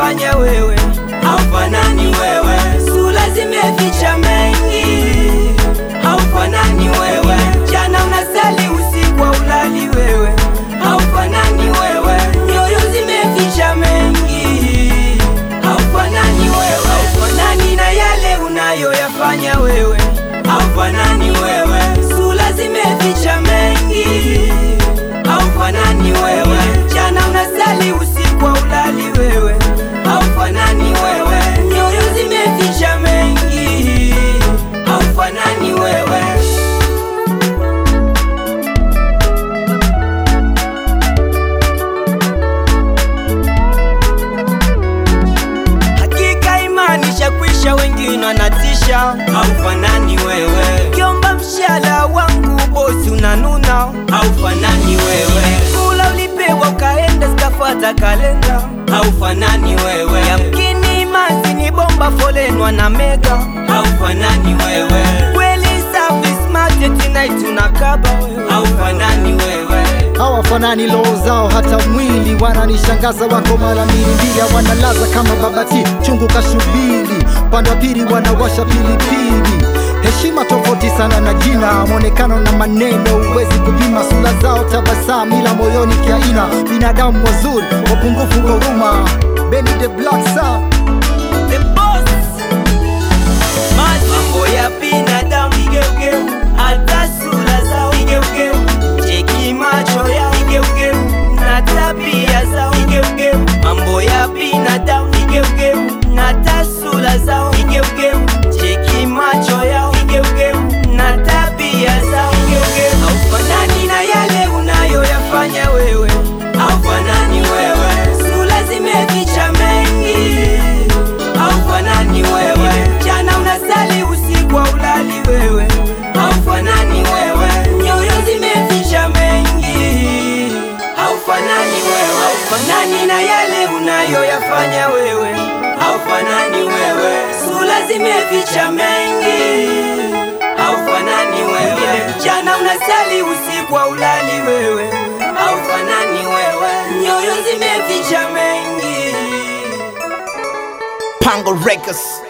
unayoyafanya wewe haufanani wewe, sura zimeficha mengi haufanani wewe, jana unasali usiku ulali wewe haufanani wewe, nyoyo zimeficha mengi haufanani wewe, haufanani na yale unayoyafanya wewe haufanani wewe, sura zimeficha mengi haufanani wewe, jana unasali usiku ulali wewe haufanani wewe, nyoyo zimeficha mengi haufanani wewe. Hakika imani shakwisha, wengine wanatisha, haufanani wewe. Kiomba mshala wangu bosi unanuna, haufanani wewe. Kula ulipewa ukaenda zikafuata kalenda, haufanani wewe. Yamkini mazi ni bomba folenwa na mega, haufanani wewe. Kweli safi smart tonight tunakaba wewe, haufanani wewe. hawafanani roho zao hata mwili wananishangaza wako mara mbili mbili wanalaza kama babati chungu kashubiri upande wa pili wanawasha pilipili heshima tofauti sana na jina mwonekano na maneno huwezi kupima sura zao tabasamu ila moyoni kiaina binadamu wazuri wapungufu wa huruma Benny the Black Star The boss. Mambo ya binadamu vigeugeu, hata sura zao vigeugeu, cheki macho yao vigeugeu, na tabia zao vigeugeu. Mambo ya binadamu vigeugeu, na hata sura zao vigeugeu, cheki macho yao vigeugeu, na tabia zao vigeugeu. Haufanani na yale unayoyafanya wewe, haufanani wewe, sura zimeficha mengi haufanani wewe, jana unasali usiku ulali wewe, haufanani wewe, nyoyo zimeficha mengi, haufanani wewe, haufanani na yale unayoyafanya wewe, haufanani wewe, sura zimeficha mengi, haufanani wewe, jana unasali usiku ulali wewe, haufanani wewe, nyoyo zimeficha mengi Pango Records.